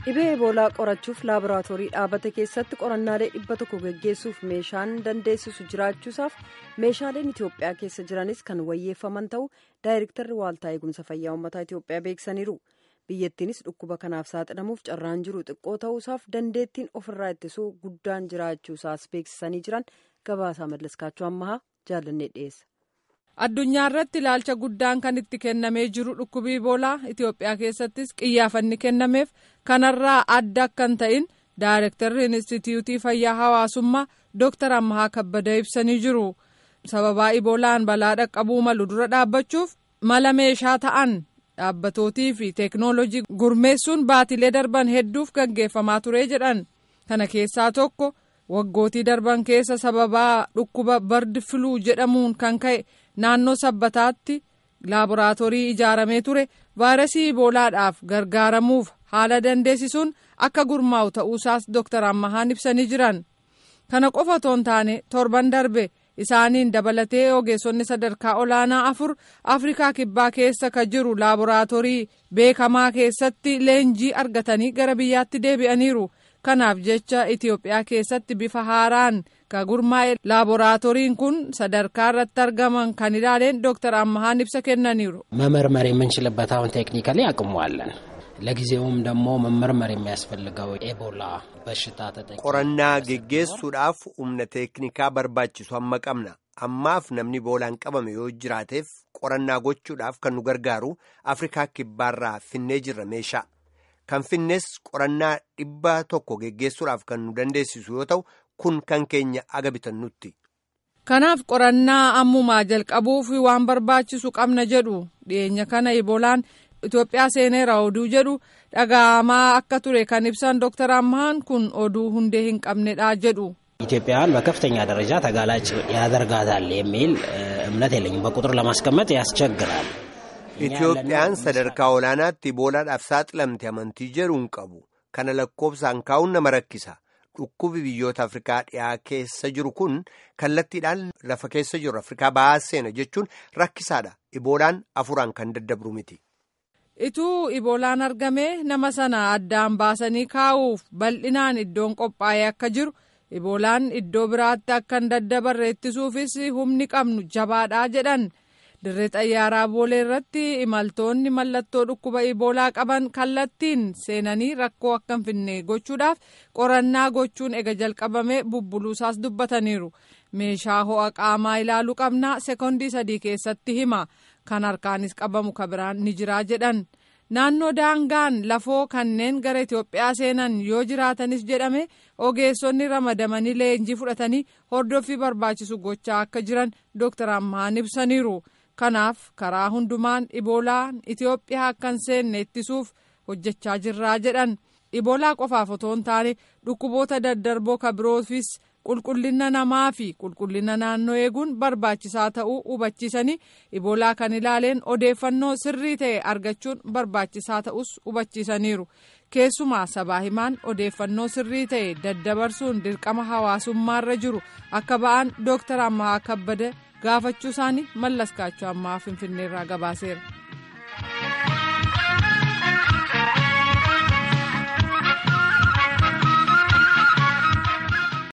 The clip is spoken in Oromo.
dhibee eboolaa qorachuuf laaboraatoorii dhaabate keessatti qorannaalee dhibba tokko geggeessuuf meeshaan dandeessisu jiraachuusaaf meeshaaleen itiyoophiyaa keessa jiranis kan wayyeeffaman ta'uu daayirektarri waaltaa eegumsa fayyaa uummataa itiyoophiyaa beeksisaniiru biyyattiinis dhukkuba kanaaf saaxilamuuf carraan jiru xiqqoo ta'uusaaf dandeettiin ofirraa ittisuu guddaan jiraachuusaas beeksisanii jiran gabaasaa mallaskaachuu ammahaa jaalannee dhiyeessa. addunyaa irratti ilaalcha guddaan kan itti kennamee jiru dhukkubii eboolaa itiyoophiyaa keessattis qiyyaafanni kennameef kanarraa adda akka hin ta'in daayirektarri inistitiyuutii fayyaa hawaasummaa dooktar ammahaa kabbada ibsanii jiru sababaa eboolaan balaa dhaqqabuu malu dura dhaabbachuuf mala meeshaa ta'an dhaabbatootii fi teeknoolojii gurmeessuun baatilee darban hedduuf gaggeeffamaa ture jedhan kana keessaa tokko waggootii darban keessa sababaa dhukkuba bardi filuu jedhamuun kan ka'e naannoo sabbataatti laaboraatoorii ijaaramee ture vaayirasii iboolaadhaaf gargaaramuuf haala dandeessisuun akka gurmaa'u ta'uusaas dooktar ammahaan ibsanii jiran kana qofa otoo hin taane torban darbe isaaniin dabalatee ogeessonni sadarkaa olaanaa afur afrikaa kibbaa keessa ka jiru laaboraatoorii beekamaa keessatti leenjii argatanii gara biyyaatti deebi'aniiru kanaaf jecha itiyoophiyaa keessatti bifa haaraan ka gurmaa'e laaboraatooriin kun sadarkaa irratti argaman kan ilaaleen dooktar ammahaan ibsa kennaniiru. መመርመር የምንችልበት አሁን ቴክኒካሊ አቅሙ አለን። ለጊዜውም ደግሞ መመርመር የሚያስፈልገው ኤቦላ በሽታ ተጠቂ qorannaa geggeessuudhaaf humna teeknikaa barbaachisu amma qabna ammaaf namni eboolaan qabame yoo jiraateef qorannaa gochuudhaaf kan nu gargaaru afrikaa kibbaarraa finnee jirra meeshaa kan finnees qorannaa dhibba tokko geggeessuudhaaf kan nu dandeessisu yoo ta'u kun kan keenya aga bitannutti. kanaaf qorannaa ammumaa jalqabuuf waan barbaachisu qabna jedhu dhiyeenya kana eboolaan itoophiyaa seeneera oduu jedhu dhaga'amaa akka ture kan ibsan dooktar ammahaan kun oduu hundee hin qabnedha jedhu. ኢትዮጵያውያን በከፍተኛ ደረጃ ተጋላጭ ያደርጋታል የሚል እምነት የለኝም። በቁጥር ለማስቀመጥ ያስቸግራል። Itoophiyaan sadarkaa olaanaatti iboolaadhaaf saaxilamte amantii jedhu hin qabu. Kana lakkoofsaan kaa'uun nama rakkisa. Dhukkubi biyyoota Afrikaa dhiyaa keessa jiru kun kallattiidhaan lafa keessa jiru Afrikaa bahaa seena jechuun rakkisaadha. Iboolaan afuraan kan daddabru miti. Ituu iboolaan argamee nama sana addaan baasanii kaa'uuf bal'inaan iddoon qophaa'ee akka jiru iboolaan iddoo biraatti akka hin daddabarre ittisuufis humni qabnu jabaadhaa jedhan. dirree xayyaaraa boolee irratti imaltoonni mallattoo dhukkuba iboolaa qaban kallattiin seenanii rakkoo akka hin finne gochuudhaaf qorannaa gochuun ega jalqabame bubbuluusaas dubbataniiru meeshaa ho'a qaamaa ilaaluu qabnaa sekoondii sadii keessatti hima kan harkaanis qabamu ka biraan ni jiraa jedhan naannoo daangaan lafoo kanneen gara itiyoophiyaa seenan yoo jiraatanis jedhame ogeessonni ramadamanii leenjii fudhatanii hordoffii barbaachisu gochaa akka jiran dooktar ammahaan ibsaniiru. kanaaf karaa hundumaan iboolaan itiyoophiyaa akka hin seenne ittisuuf hojjechaa jirraa jedhan iboolaa qofaaf otoo hin taane dhukkuboota daddarboo ka biroofis qulqullina namaa fi qulqullina naannoo eeguun barbaachisaa ta'uu hubachiisanii iboolaa kan ilaaleen odeeffannoo sirrii ta'e argachuun barbaachisaa ta'us hubachiisaniiru keessumaa sabaa himaan odeeffannoo sirrii ta'e daddabarsuun dirqama hawaasummaarra jiru akka ba'an dooktar ammaa kabbada gaafachuu isaanii mallaskaachuu ammaa finfinneerraa gabaaseera.